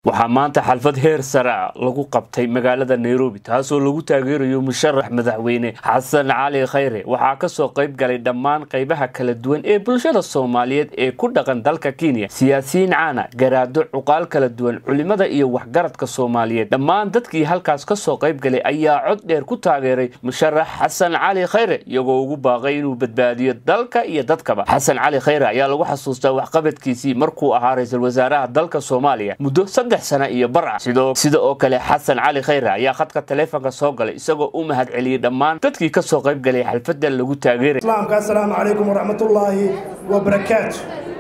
waxaa maanta xalfad heer sare lagu qabtay magaalada nairobi taasoo lagu taageerayo musharax madaxweyne xasan cali khayre waxaa kasoo qayb galay dhammaan qaybaha kala duwan ee bulshada soomaaliyeed ee ku dhaqan dalka kenya siyaasiyiin caana garaado cuqaal kala duwan culimada iyo waxgaradka soomaaliyeed dhammaan dadkii halkaas kasoo qayb galay ayaa cod dheer ku taageeray musharax xasan cali khayre iyagoo ugu baaqay inuu badbaadiyo dalka iyo dadkaba xasan cali khayre ayaa lagu xasuustaa waxqabadkiisii markuu ahaa ra-iisul wasaaraha dalka soomaaliya muddo sana iyo bar ah sida oo kale xasan cali khayre ayaa khadka taleefonka soo galay isagoo u mahad celiyey dhammaan dadkii ka soo qayb galay xalfadda lagu taageeray islaamka assalaamu calaykum waraxmatullaahi wabarakaatu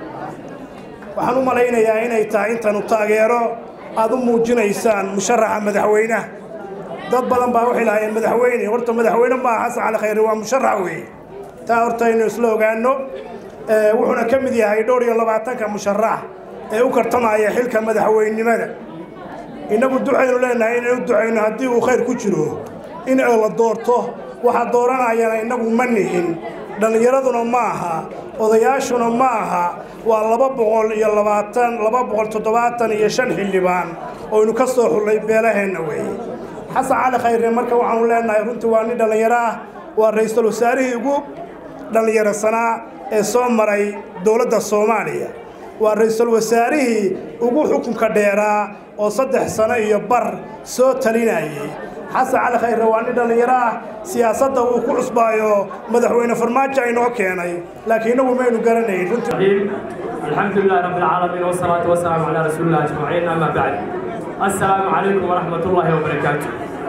waxaan u malaynayaa inay tahay intanu taageero aad u muujinaysaan musharaxa madaxweynaha dad badan baa waxay lahaayeen madaxweyne horta madaxweyne maaha xasan cali khayre waa musharax weeye taa horta aynu isla ogaano wuxuuna ka mid yahay dhowr iyo labaatanka musharax ee u kartamaya xilka madaxweynenimada innagu duxaynu leenahay inaynu ducayno haddii uu khayr ku jiro in la doorto waxaa dooranayana innagu ma nihin dhallinyaraduna ma aha odayaashuna ma aha waa laba boqol iyo labaatan laba boqol toddobaatan iyo shan xildhibaan oynu ka soo xullay beelaheenna weeye xasan cali khayre marka waxaanu leenahay runtii waa nin dhallinyaro ah waa ra-iisul wasaarihii ugu dhallinyarasanaa ee soo maray dowladda soomaaliya waa ra-iisul wasaarihii ugu xukunka dheeraa oo saddex sano iyo bar soo talinayay xasan cali khayre waa nin dhallinyaro ah siyaasadda uu ku cusbaayo madaxweyne farmaajo aynoo keenay laakiin inagu maynu garanayn الحمد لله رب العالمين والصلاة والسلام على رسول الله أجمعين أما بعد السلام عليكم ورحمة الله وبركاته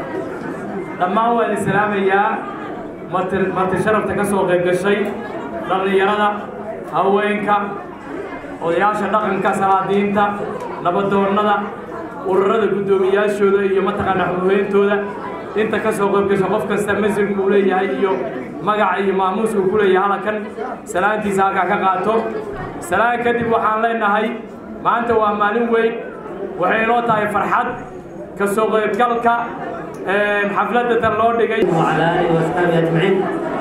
لما هو السلام يا مرت شرف تكسو غيب الشيء لغني يرى هوينك odayaasha dhaqanka salaadiinta nabadoonnada ururada guddoomiyaashooda iyo mataqaana xuduheyntooda inta ka soo qaybgasho qof kasta masirka uu leeyahay iyo magaca iyo maamuuska uu ku leeyahay halkan salaantiisa halkaa ka qaato salaan kadib waxaan leenahay maanta waa maalin weyn waxay inoo tahay farxad ka soo qaybgalka xafladda tan loo dhigay وعلى آله وأصحابه أجمعين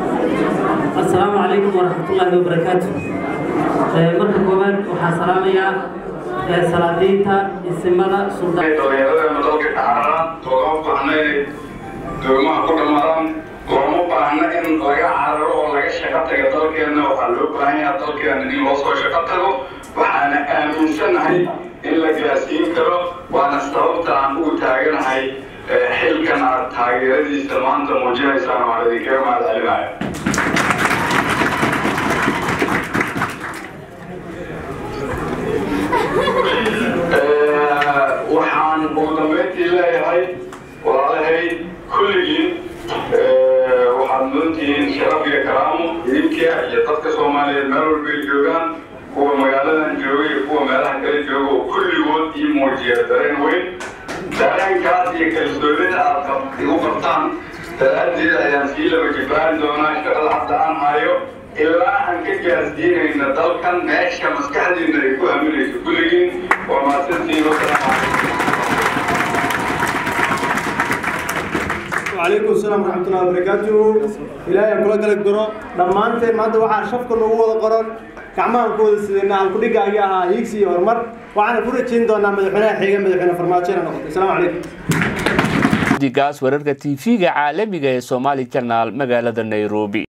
السلام عليكم ورحمة الله وبركاته marka koowaad waxaa salaamayaa salaadiinta isimada dhalinyaradeena dalka kacarara loogama baahna inay doomaha ku dhammaadaan looma baahna in laga cararo oo laga shaqo taga dalkeenna waxaa loo baahan yaha dalkeena in loo soo shaqo tago waxaana aaminsanahay in la gaarsiin karo waana sababta aan ugu taaganahay xilkan aad taageeradiisa maanta muujinaysaan waan idinkaga mahad celinaya waxaan ugu dambeyntii leeyahay walaalahay kulligiin waxaad mudantihiin sharaf iyo karaamo idinka iyo dadka soomaaliyeed meel walbay joogaan kuwa magaaladan jooga iyo kuwa meelaha kale jooga oo kulligood ii muujiya dareen weyn dareenkaas iyo kalsoonida aad igu qabtaan daraaddeed ayaan sii laba jibaarin doonaa shaqada hadda aan hayo ilaa aan ka gaarsiinayna dalkan meesha maskaxdiina ay ku haminayso kulligiin waa mahadsantiin wasalaamu وعليكم السلام ورحمة الله وبركاته إلهي كل قلق قرو لما أنت ما أنت واحد شفك النوو قرن كعمان كود سيدنا عم كل جاي يا هيكسي ورمر وأنا كل شيء دونا مدحنا حاجة مدحنا فرماتشنا نقطة السلام عليكم digaas wararka tv-ga caalamiga ee somali channel magaalada nairobi